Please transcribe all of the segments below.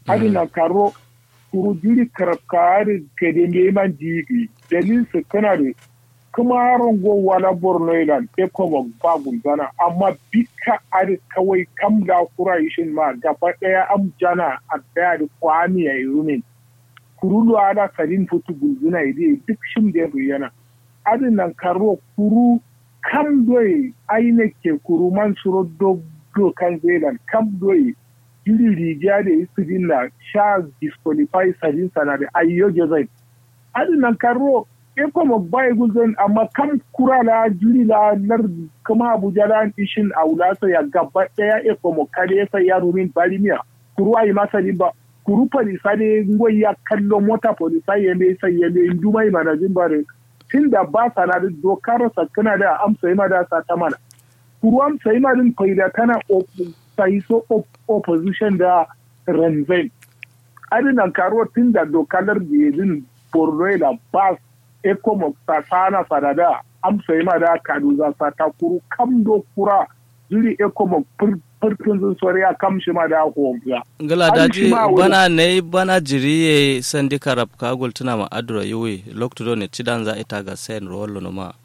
adi na karo kuru jiri karabkari kede neman jigi dalil su kana da kuma haron gowa na borno ilan e kuma ba gulgana amma bika adi kawai kam da kura ishin ma gaba daya am jana a daya da kwani ya yi rumin kuru da ana karin futu gulguna ide duk shim da yana adi nan karo kuru kam doye aine ke kuru man suro do do kan zelan kam doye jiri riga da isidin na sha disqualify sadin sana da ayyoge zai adi nan karo e kuma bai guzon amma kam kura la jiri la lar kuma abuja la ishin aulasa ya gaba daya e kuma kare sa ya rumin balimiya kuru ayi masa ba kuru polisa ne ngoyi ya kallo mota polisa ya ne sai ya ne ndumai manajin bare tun da ba sa na dokar sakana da amsa yi da sa ta mana kuru amsa yi din faida tana sai so opposition da ranzai adinan karo tun da dokalar da yadin borno da ba ecomoc ta sana sadada amsa yi da kaduza sa ta kuru kam do kura zuri ecomoc farkin sun sori a kam shi ma da honga. Gala daji bana ne bana jiriye sandi karab ka gultuna ma adura yuwe lokto ne cidan za ita ga sayan rollo no ma.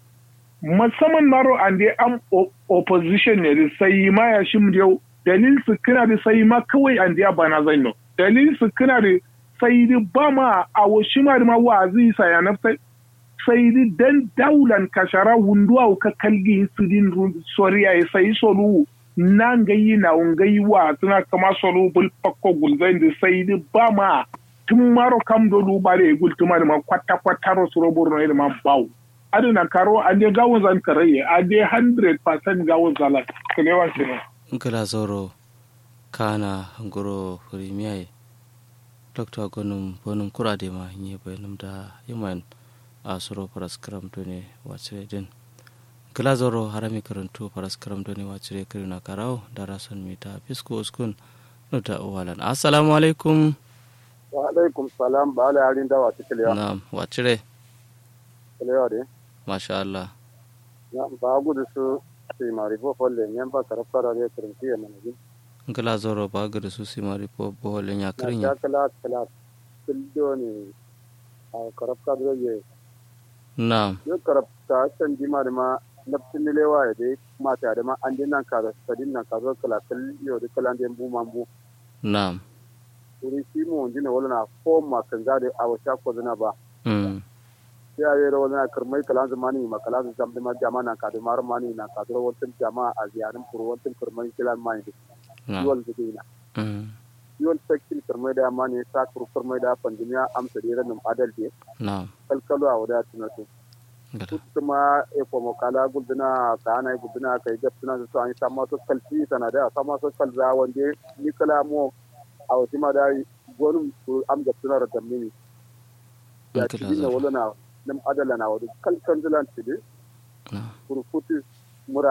Musamman maro an dai am opposition ne da sai ma ya shi mu dalil su kina da sai ma kawai an dai bana zai no. Dalil su kina da sai da ba ma a washi ma da ma wa zai sa ya nafsai sai da dan daulan kashara wunduwa ka kalgi su din soriya sai solu nan gayi na ungayi wa suna kama solo bul pakko gulzai da sai di ba ma tun maro kam do lu bare gul tuma da ma kwata kwata ro suro burno da ma bawo aduna karo ande gawon zan karaye ande 100% gawon zala kalewa sine ngala zoro kana ngoro premier dr gonum bonum kurade ma nye bayanum da yaman a suro paraskram to ne wace din glazoro harami karantu paras karam doni wacire kirina karau darasan mita fisko uskun nuta uwalan assalamu alaikum wa alaikum salam ba ala yarin da wace kiliya na'am wacire kiliya de masha Allah na ba gudu su sai mari fo folle nyam ba karaf kara de kirinti ya manaji glazoro ba gudu su si mari fo bohole nya ya kirinya kala kala kildo ne a karaf kara de na'am yo karaf ta san jima da ma nafsin nilewa ya dai mata da ma an din nan ka da sadin nan ka zo kala kal yo da kala den bu mambu na'am wuri shi mu dina wala na ko ma kan ga da awa sha ko zina ba mm ya yi rawar na karmai kalan zamani ma kalan zam da ma jama na ka da mar mani na ka da wantin jama a ziyarin furu wantin karmai kilan mai da na'am yuwal da dina mm yuwal sakin karmai da mani sa kuru karmai da pandemiya amsa da ranin adal de na'am kalkalu a wada tunatu gada kuma e ko kala gulduna ka ana gulduna ka yi gapsuna su an sama su kalfi sana da sama su kalza wande ni kala mo a wati ma da gonum su am gapsuna da mini ya ci Kila na zara. wala na nam adala na wadu kalkan zilan ci de na'am kurfuti mura